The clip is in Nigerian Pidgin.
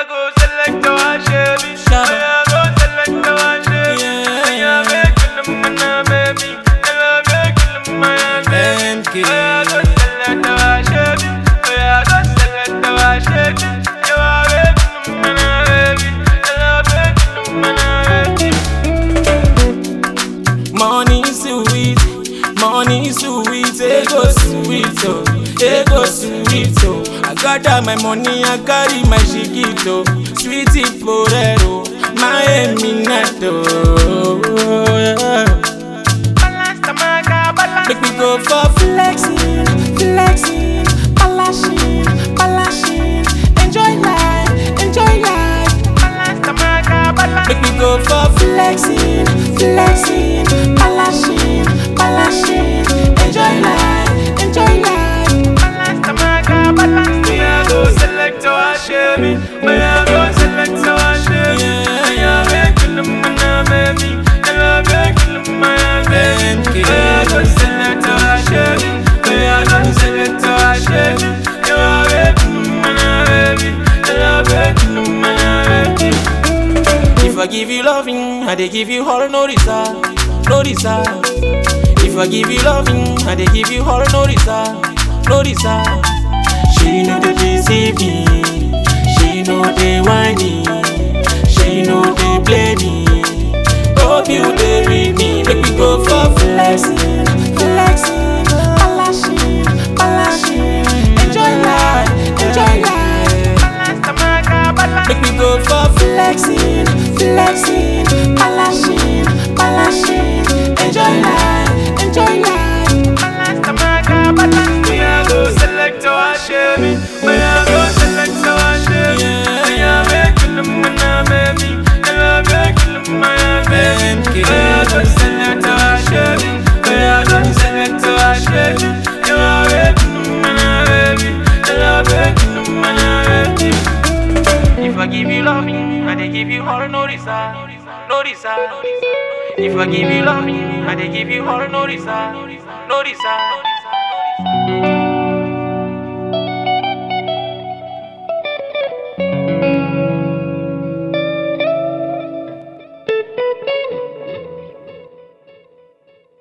go select our shabby. Shabba. I go select our shabby. Yeah. I make them my baby. I make them my baby. MK. I go select our shabby. I go select our shabby. You are baby, my baby. I make them my baby. Money sweet, money sweet, ego sweet, oh, ego sweet, oh. I got all my money, I carry my chiquito, sweetie porero, my eminato. Yeah. Balance the maga, balance Make me go for flexing, flexing, balashing, balashing. Enjoy life, enjoy life. balance the maga, balance. Make me go for flexing, flexing, balashing, balashing. Enjoy life, enjoy life. balance the maga, balance. Me a go select our shabby. Me a go select our shabby. Me a make them my baby. Me a make them my baby. Me a go select our shabby. Me a go select our shabby. You a make them my baby. Me a make them my baby. If I give you loving, I dey give you all no reserve, no reserve. If I give you loving, I dey give you all no reserve, no reserve. She know they deceive me, she know they whine me, she know they play me. Hope you dey read me, make me go for flexing, flexing, balashing, balashing. Enjoy life, enjoy life. Balance the maga, balance. Make me go for flexing, flexing, balashing, balashing. Enjoy life, enjoy life. balance the maga, balance. Me a go select our shabby. Me a go select our shabby. Me a make them my baby. Me a make them my baby. Me a go select our shabby. Me a go select our shabby. You a make them my baby. Me a make them my baby. If I give you loving, I dey give you all no reserve, no reserve. If I give you loving, I dey give you all no reserve, no reserve.